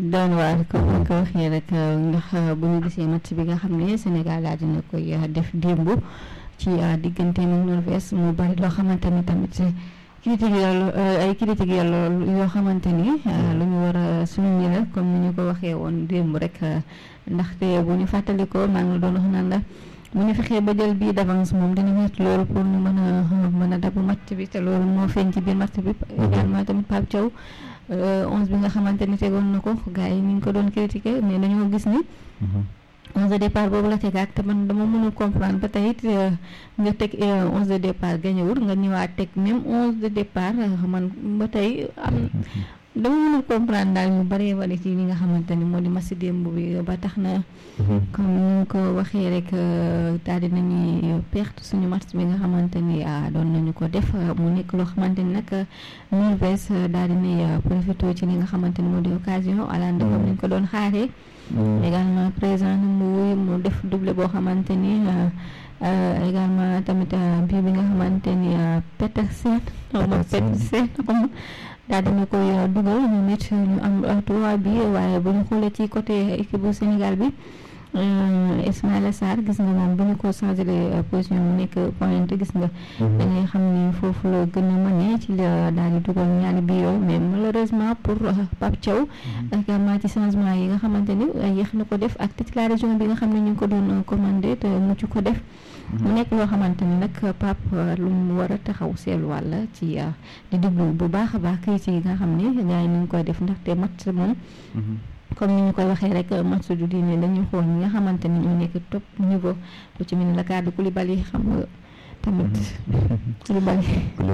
doon waar comme ni ko waxee rek ndax bu ñu gisee match bi nga xam ne Sénégal daal dina koy def démb ci diggante ak Norvège mu bari loo xamante ni tamit critique yàlla ay critique yàlla yoo xamante ni lu ñu war a souligner la comme ni ñu ko waxee woon démb rek ndaxte bu ñu fàttalikoo maa ngi la doon wax naan la bu ñu fexee ba jël bii d'avance moom dina métti loolu pour ñu mën a mën a dabu match bi te loolu moo feeñ ci biir match bi également tamit Pape Thiaw onze bi nga xamante ni tegoon na ko gars yi ñu ngi ko doon critiquer mais dañoo gis ni onze de départ boobu la tegaat te man dama mënul comprendre ba tey it nga teg onze de départ gañewul nga ñëwaat teg même onze de départ man ba tey am dama mënul comprendre daal ñu bëree bëri ci li nga xamante ni moo di match démb bi ba tax na comme ni ñu ko waxee rek daal di nañuy perte suñu match bi nga xamante ni doon nañu ko def mu nekk loo xamante ni nag Norvège daal di nay profité ci li nga xamante ni moo di occasion Haaland comme ni ñu ko doon xaaree également présent na mu wuy mu def doublé boo xamante ni également tamit bii bi nga xamante ni Petersen xaw ma Petersen xaw daal dina koy dugal ñu nit ñu am trois bi waaye bu ñu xoolee ci côté équipe bu Sénégal bi Ismaïla Sarr gis nga moom bu ñu ko changé position mu nekk pointe gis nga da ngay xam ni foofu la gën a mënee ci la daal di dugal ñaari bi yow mais malheureusement pour Pape Thiaw également ci changement yi nga xamante ni yéex na ko def ak titularisation bi nga xam ne ñu ngi ko doon commandé te mucc ko def mu nekk loo xamante ni nag Pape lu mu war a taxaw seetluwaat la ci di déglu bu baax a baax kayit yi nga xam ne gars yi ñu ngi koy def ndaxte match moom comme ni ñu koy waxee rek match du diine dañuy xool ñi nga xamante ni ñoo nekk top niveau lu ci mel ni la cadre Koulibaly xam nga tamit Koulibaly